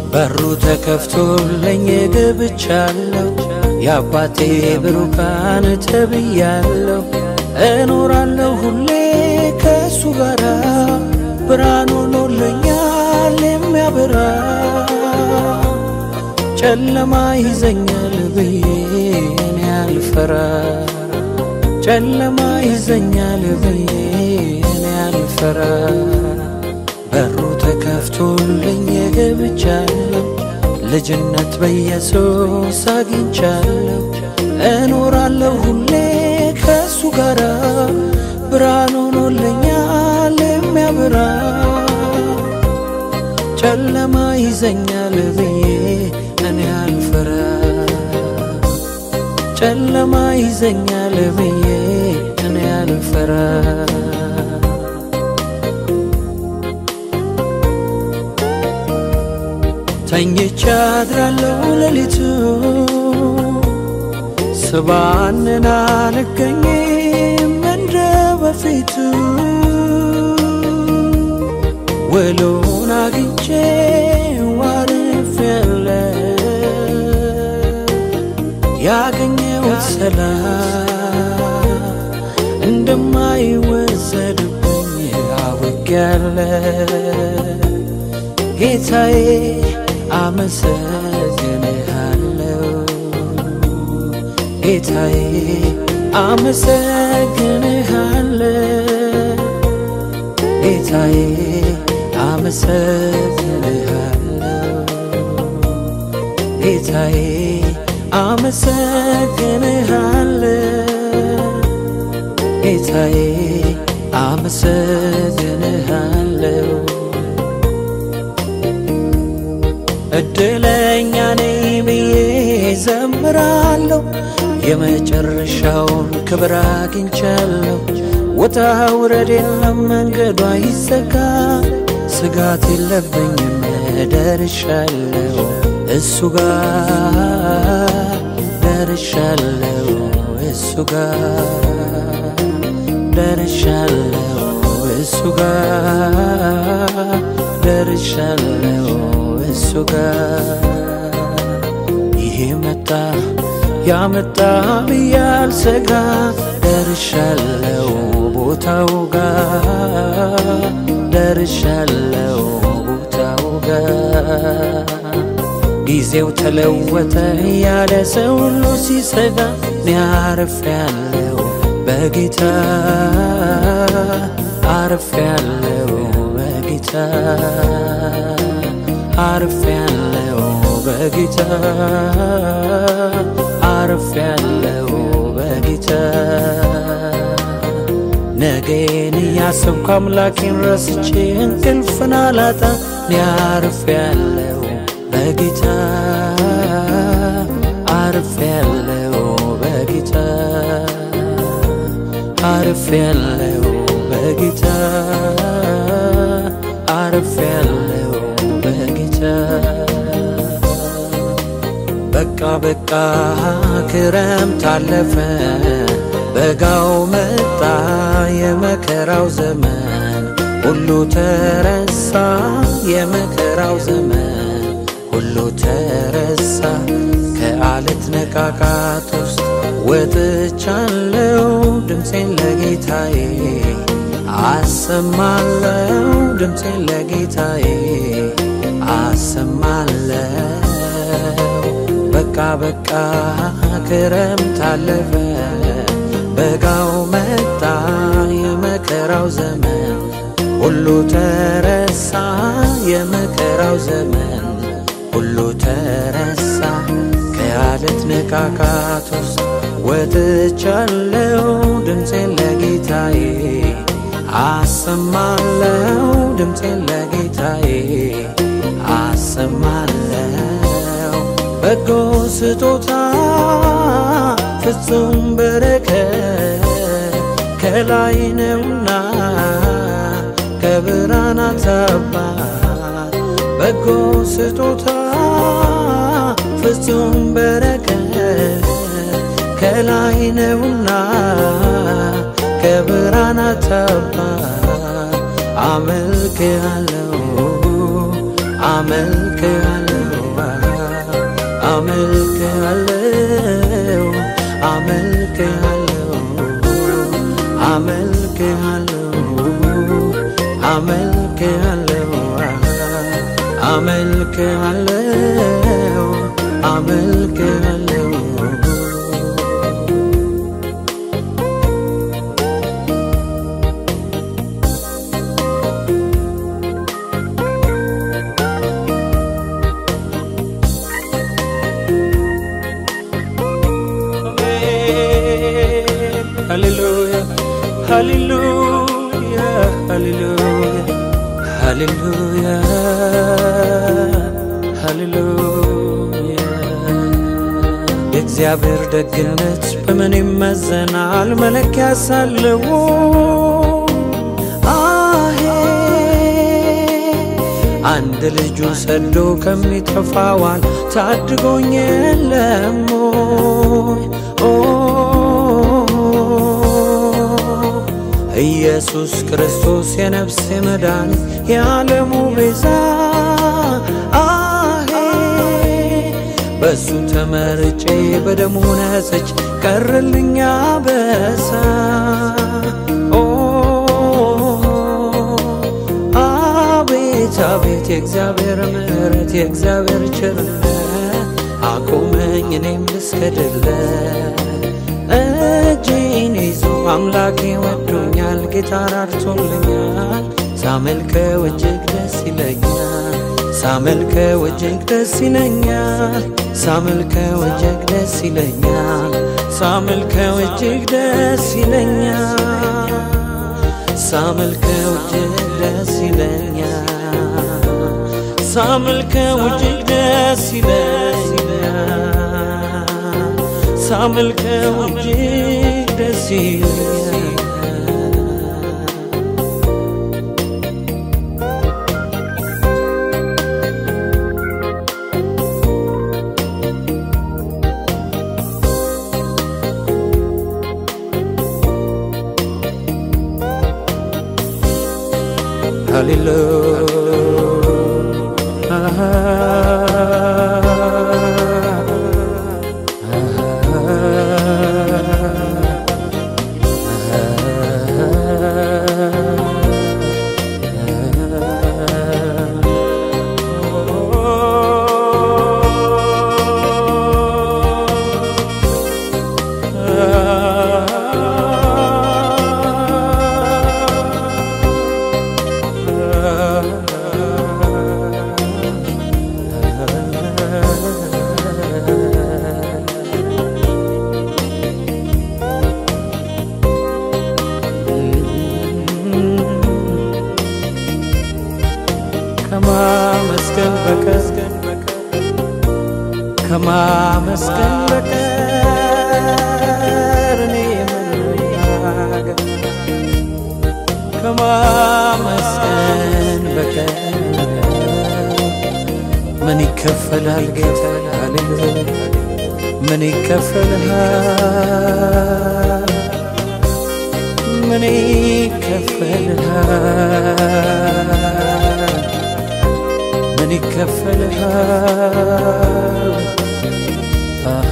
በሩ ተከፍቶልኝ ገብቻለሁ የአባቴ ብሩካን ተብያለሁ እኖራለሁ ሁሌ ከእሱ ጋራ ብርሃን ሆኖልኛል የሚያበራ ጨለማ ይዘኛል ብዬ እኔ አልፈራ ጨለማ ይዘኛል ብዬ እኔ አልፈራ በሩ ተከፍቶልኝ ገብቻለሁ ልጅነት በኢየሱስ አግኝቻለሁ እኖራለሁ ሁሌ ከእሱ ጋራ ብርሃን ሆኖልኛል የሚያበራ ጨለማ ይዘኛል ብዬ እኔ አልፈራ ጨለማ ይዘኛል ብዬ እኔ አልፈራ ተኝቻ አድራለሁ ሌሊቱ ስባንን አልገኝም እንደ በፊቱ ውሎን አግኝቼ ዋርፍ ያለ ያገኘሁት ሰላም እንደማይወሰድብኝ አውቄያለ ጌታዬ አመሰግንሃለሁ ጌታዬ አመሰግንሃለሁ ጌታዬ አመሰግንሃለሁ ጌታዬ አመሰግንሃለሁ ጌታዬ አመሰግንሃለሁ እድለኛ ነኝ ብዬ ዘምራለሁ የመጨረሻውን ክብር አግኝቻለሁ ውጣ ውረድ የለም መንገዷ ይዘጋ ስጋት የለብኝም ደርሻለሁ እሱ ጋር ደርሻለሁ እሱ ጋር ደርሻለሁ እሱ ጋር ደርሻለሁ እሱ ጋር ይሄ መጣ ያመጣ ብያል ሰጋ ደርሻለሁ ቦታው ጋር ደርሻለሁ ቦታው ጋር ጊዜው ተለወጠ ያለ ሰው ሁሉ ሲሰጋ እኔ አርፌያለሁ በጌታ አርፌያለሁ በጌታ አርፌያለሁ በጌታ አርፌያለሁ በጌታ ነገን እያሰብኩ አምላኬን ረስቼ እንቅልፍን አላጣ እኔ አርፌያለሁ በጌታ አርፌያለሁ በጌታ አርፌያለሁ በጌታ አርፌያለሁ በጌታ በቃ በቃ ክረምት አለፈ በጋው መጣ የመከራው ዘመን ሁሉ ተረሳ የመከራው ዘመን ሁሉ ተረሳ ከአለት ነቃቃት ውስጥ ወጥቻለው ድምፄን ለጌታዬ አሰማለው ድምፄን ለጌታዬ አሰማለው በቃ በቃ ክረምት አለፈ በጋው መጣ የመከራው ዘመን ሁሉ ተረሳ የመከራው ዘመን ሁሉ ተረሳ ከአለት ንቃቃት ውስጥ ወጥቻለው ድምፄን ለጌታዬ አሰማለው ድምፄን ለጌታዬ አሰማለው በጎ ስጦታ ፍጹም በረከት ከላይ ነውና ከብርሃናት አባት በጎ ስጦታ ፍጹም በረከት ከላይ ነውና ከብርሃናት አባት አመልክሃለሁ አመልክሃለሁ አመልክሃለሁ አመልክሃለሁ አመልክሃለሁ አመልክሃለሁ አመልክሃለሁ አመልክሃለሁ Hallelujah, hallelujah, hallelujah, hallelujah, hallelujah. የእግዚአብሔር ደግነት በምን ይመዘናል? መለኪያ ሳለው አሄ አንድ ልጁ ሰዶ ከሚጠፋዋል ታድጎኝ የለም ኦ ኢየሱስ ክርስቶስ የነፍሴ መድኃኒት የዓለሙ ቤዛ አሄ በሱ ተመርጬ በደሙ ነጽች ቀርልኛ በሳ ኦ አቤት አቤት የእግዚአብሔር ምሕረት የእግዚአብሔር ቸርነት አቆመኝ እኔም ልስገድለት እጄን ይዞ አምላኬ ወዶኛል፣ ጌታ ራርቶልኛል። ሳመልከው እጅግ ደስ ይለኛል፣ ሳመልከው እጅግ ደስ ይለኛል፣ ሳመልከው እጅግ ደስ ይለኛል፣ ሳመልከው እጅግ ደስ ይለኛል፣ ሳመልከው እጅግ ደስ ይለኛል፣ ሳመልከው እጅግ ደስ ይለኛል። ሳመልከው እጅግ ደስ ይለኛል። ከማመስገን በቀር ከማመስገን በቀር እኔ ምን ልናገር? ከማመስገን በቀር ምን ይከፈላል ጌታ? ሃሌሉያ ምን ይከፈልሃል? ምን ይከፈልሃል? ምን ይከፈልሃል? አሃ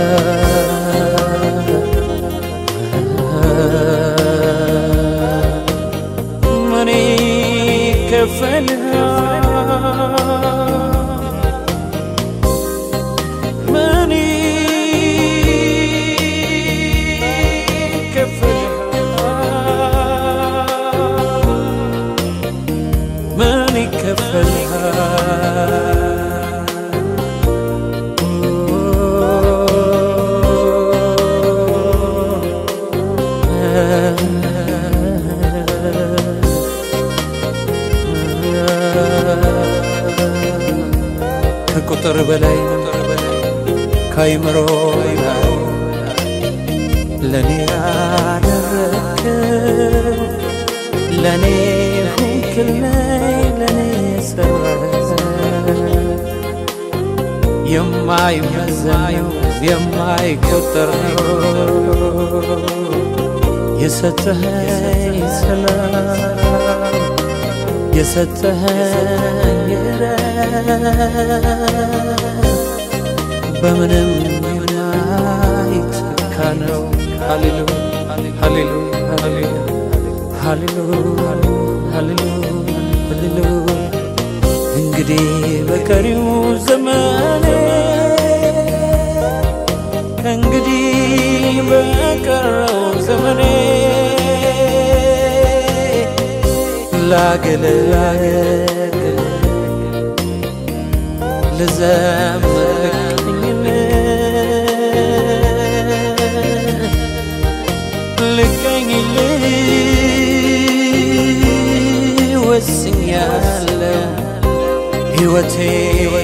ምን ይከፈልሃል? ምን ይከፈልሃል? ምን ከቁጥር በላይ ከአይምሮ በላይ ለኔ ያደረግከው ለኔ ሁንክልኝ ለኔ ሰራ የማይመዘን የማይቆጠር ነው የሰጠኸኝ ሰላም የሰጠኸኝ ረፍት በምንም የማይተካ ነው። ሃሌሉ ሃሌሉ ሃሌሉ ሃሌሉ ሃሌሉ ሃሌሉ እንግዲህ በቀሪው ዘመኔ እንግዲህ በቀረው ዘመኔ ላገለግል ልዘምርኝን ልቀኝል ወስኛለሁ ሕይወቴ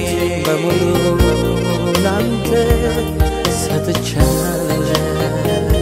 በሙሉ ላንተ ሰጥቻለሁ